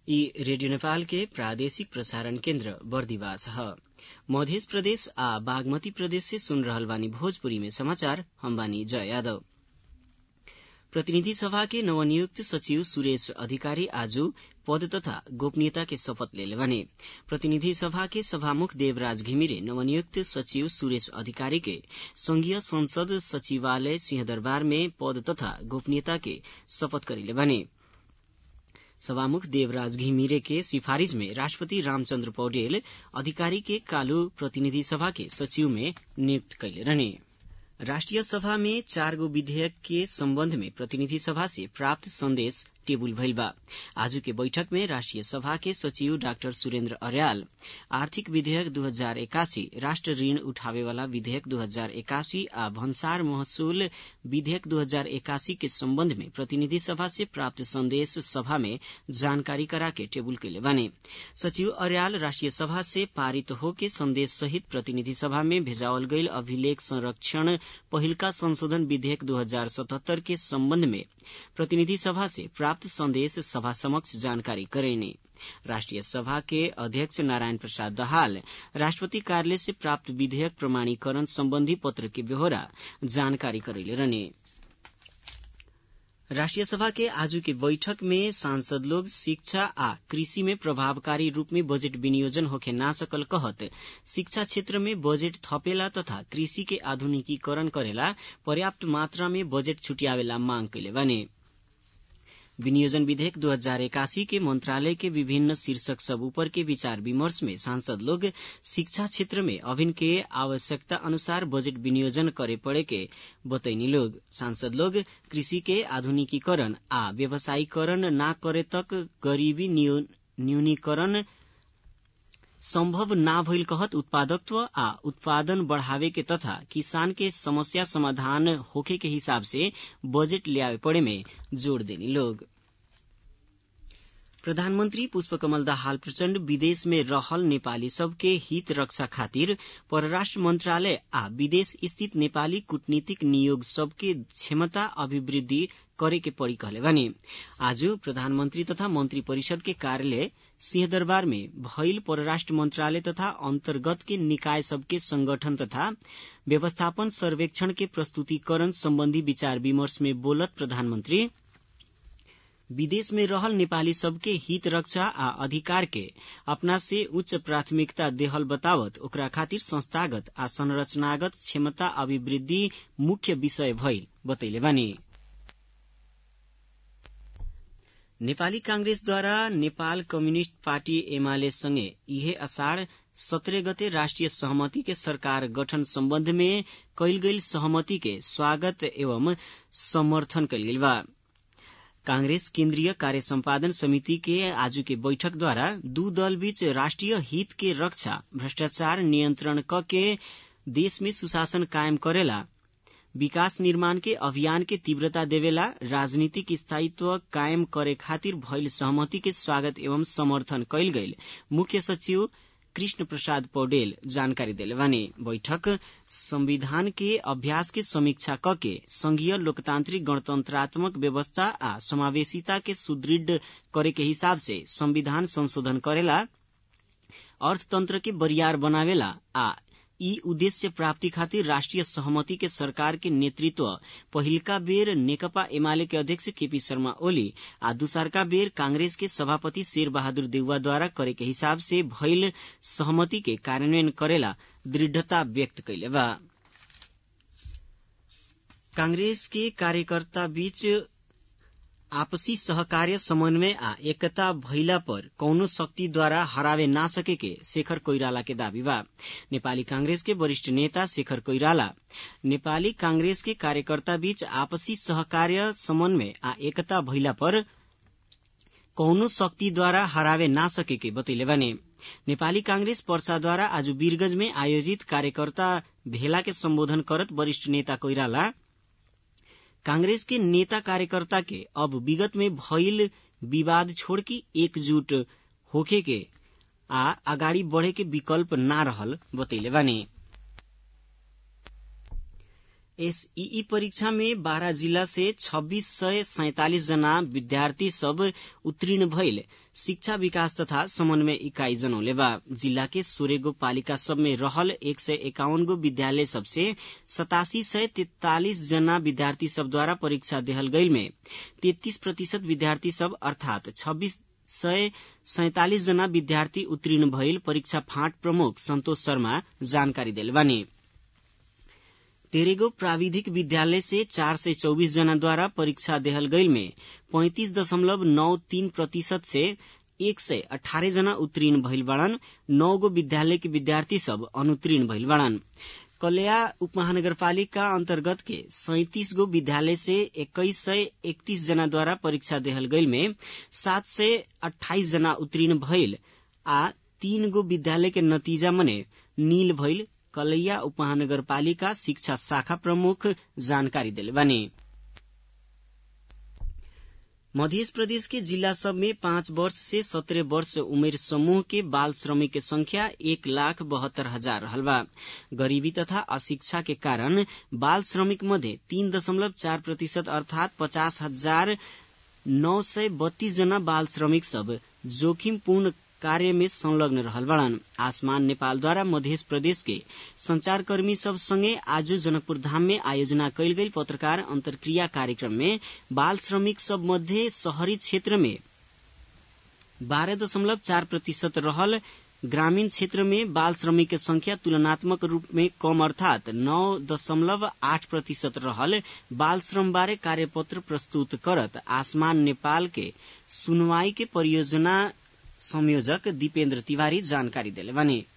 ई रेडियो नेपाल के प्रादेशिक प्रसारण केन्द्र बर्दिवास ह मध्य प्रदेश आ बागमती प्रदेश से सुन रहल बानी भोजपुरी में समाचार हम बानी जय यादव प्रतिनिधि सभा के नवनियुक्त सचिव सुरेश अधिकारी आज पद तथा गोपनीयता के शपथ लेले बाने प्रतिनिधि सभा के सभामुख देवराज घिमिरे नवनियुक्त सचिव सुरेश अधिकारी के संघीय संसद सचिवालय सिंहदरबार में पद तथा गोपनीयता के शपथ करेले बाने सभामुख देवराज घिमिरे के सिफारिश में राष्ट्रपति रामचन्द्र पौडेल अधिकारी के कालू प्रतिनिधि सभा के सचिव में नियुक्त कैले रहने राष्ट्रिय सभा में चार गो विधेयक के सम्बन्ध में प्रतिनिधि सभा से प्राप्त संदेश टेबुल भइल बा आज के बैठक में राष्ट्रिय सभा के सचिव डाक्टर सुरेन्द्र अर्याल आर्थिक विधेयक दू हजार एकासी राष्ट्र ऋण उठावेवाला विधेयक दू हजार एकासी आ भन्सार महसुल विधेयक दू हजार एकासी के सम्बन्ध में प्रतिनिधि सभा से प्राप्त संदेश सभा में जानकारी कराके टेबुल कैले बाने सचिव अर्याल राष्ट्रिय सभा से पारित होके संदेश सहित प्रतिनिधि सभा में भेजावल गईल अभिलेख संरक्षण पहिलका संशोधन विधेयक दू हजार सतहत्तर के सम्बन्ध में प्रतिनिधि सभा से प्राप्त संदेश सभा समक्ष जानकारी करेने राष्ट्रिय सभा के अध्यक्ष नारायण प्रसाद दहाल राष्ट्रपति कार्यालय से प्राप्त विधेयक प्रमाणीकरण सम्बन्धी पत्र के ब्यौरा जानकारी करेले रहने राष्ट्रिय सभा के आज के बैठक में सांसद लोग शिक्षा आ कृषि में प्रभावकारी रूप में बजट विनियोजन होखे ना सकल कहत शिक्षा क्षेत्र में बजट थपेला तथा कृषि के आधुनिकीकरण करेला पर्याप्त मात्रा में बजट छुटियावेला मांग कैले बाने विनियोजन विधेयक दू हजार इक्यासी के मंत्रालय के विभिन्न शीर्षक सब ऊपर के विचार विमर्श में सांसद लोग शिक्षा क्षेत्र में अभिन के आवश्यकता अनुसार बजट विनियोजन करे पड़े के बतैनी लोग सांसद लोग कृषि के आधुनिकीकरण आ व्यवसायीकरण ना करे तक गरीबी न्यूनीकरण सम्भव ना भइल कहत उत्पादकत्व आ उत्पादन बढ़ावे के तथा किसान के समस्या समाधान होखे के हिसाब से बजट ल्यावे पड़े में जोड़ देनी लोग प्रधानमन्त्री पुष्पकमल दाहाल प्रचण्ड विदेश में रहल नेपाली सबके हित रक्षा खातिर परराष्ट्र मन्त्रालय आ विदेश स्थित नेपाली कूटनीतिक नियोग सबके क्षमता अभिवृद्धि करे के पड़ी कहले बानी आज प्रधानमन्त्री तथा मन्त्री परिषद के कार्यालय सिंहदरबार में भइल परराष्ट्र मन्त्रालय तथा अन्तर्गत के निकाय सबके संगठन तथा व्यवस्थापन सर्वेक्षण के प्रस्तुतिकरण सम्बन्धी विचार विमर्श में बोलत प्रधानमन्त्री विदेश में रहल नेपाली सबके हित रक्षा आ अधिकार के अपना से उच्च प्राथमिकता देहल बतावत ओकरा खातिर संस्थागत आ संरचनागत क्षमता अभिवृद्धि मुख्य विषय भइल बतैले बानी नेपाली कांग्रेसद्वारा नेपाल कम्युनिष्ट पार्टी एमाले सँगै इहे असाढ़ सत्रह गते राष्ट्रिय सहमति के सरकार गठन सम्बन्ध में कैल गईल सहमति के स्वागत एवं समर्थन कैल गेल बा कांग्रेस केन्द्रीय कार्य सम्पादन समिति के आज के बैठक द्वारा दू दल बीच राष्ट्रिय हित के रक्षा भ्रष्टाचार नियन्त्रण क के देश में सुशासन कायम करेला विकास निर्माण के अभियान के तीव्रता देवेला राजनीतिक स्थायित्व कायम करे खातिर भइल सहमति के स्वागत एवं समर्थन कैल गईल मुख्य सचिव कृष्ण प्रसाद पौडेल जानकारी देले बानी बैठक संविधान के अभ्यास के समीक्षा कके संघीय लोकतांत्रिक गणतंत्रात्मक व्यवस्था आ समावेशिता के सुदृढ़ करे के हिसाब से संविधान संशोधन करेला अर्थतंत्र के बरियार बनावेला आ यी उद्देश्य प्राप्ति खातिर राष्ट्रिय सहमति के सरकार के नेतृत्व पहिलका बेर नेकपा एमाले के अध्यक्ष केपी शर्मा ओली आ दूसरका बेर कांग्रेस के सभापति शेर बहादुर देउवाद्वारा करे के हिसाब से भइल सहमति के कार्यान्वयन करेला दृढ़ता व्यक्त कैले बा कांग्रेस के कार्यकर्ता बीच आपसी सहकार्य समन्वय आ एकता भइला पर कौनो शक्तिद्वारा हरावे ना सके के शेखर कोइराला के दावी बा नेपाली कांग्रेस के वरिष्ठ नेता शेखर कोइराला नेपाली कांग्रेस के कार्यकर्ता बीच आपसी सहकार्य समन्वय आ एकता भइला पर कौनो शक्तिद्वारा हरावे ना सके के बतैले बाने नेपाली कांग्रेस पर्साद्वारा आज वीरगंज में आयोजित कार्यकर्ता भेला के सम्बोधन करत वरिष्ठ नेता कोइराला कांग्रेस के नेता कार्यकर्ता के अब विगत में भइल विवाद छोड़ के एकजुट होखे के आ अगाडि बढ़े के विकल्प ना रहल बतैले बानी एसईई परीक्षा में बारह जिला से छब्बीस सय सैतालिस जना विद्यार्थी सब उत्तीर्ण भइल शिक्षा विकास तथा समन्वय इकाई जनौले बा जिला के सोलह गो पालिका सब में रहल एक सय एकाउन गो विद्यालय सबसे सतासी सय तैतालिस जना विद्यार्थी सब द्वारा परीक्षा देहल गईल में तेत्तीस प्रतिशत विद्यार्थी सब अर्थात छब्बीस सय सैतालिस जना विद्यार्थी उत्तीर्ण भइल परीक्षा फाँट प्रमुख सन्तोष शर्मा जानकारी देल बानी तेरेगो प्राविधिक विद्यालय से चार सय चौबीस जना द्वारा परीक्षा देहल गईल में पैंतिस दशमलव नौ तीन प्रतिशत से एक सय अठारह जना उत्तीर्ण भइल बाड़न नौ गो विद्यालय के विद्यार्थी सब अनुत्तीर्ण भइल बाड़न कलया उपमहानगरपालिका अन्तर्गत के सैतिस गो विद्यालय से एक्काइस सय एकतीस जना द्वारा परीक्षा देहल गईल में सात सय अठाइस जना उत्तीर्ण भइल आ तीन गो विद्यालय के नतीजा मने नील भइल कलैया उपमहानगरपालिका शिक्षा शाखा प्रमुख जानकारी दिले बानी मध्य प्रदेश के जिला सब में पाँच वर्ष से सत्रह वर्ष उमेर समूह के बाल श्रमिक के संख्या एक लाख बहत्तर हजार रहल बा गरीबी तथा अशिक्षा के कारण बाल श्रमिक मध्ये तीन दशमलव चार प्रतिशत अर्थात पचास हजार नौ सय बत्तीस जना बाल श्रमिक सब जोखिमपूर्ण कार्य में संलग्न रहल बड़न आसमान नेपाल द्वारा मध्य प्रदेश के संचारकर्मी सब संगे आज जनकपुर धाम में आयोजना कैल गई पत्रकार अंतर्क्रिया कार्यक्रम में बाल श्रमिक सब मध्य शहरी क्षेत्र में बारह दशमलव चार प्रतिशत रहल ग्रामीण क्षेत्र में बाल श्रमिक के संख्या तुलनात्मक रूप में कम अर्थात नौ दशमलव आठ प्रतिशत रहल बाल श्रम बारे कार्यपत्र प्रस्तुत करत आसमान नेपाल के सुनवाई के परियोजना संयोजक दीपेन्द्र तिवारी जानकारी दिले बानी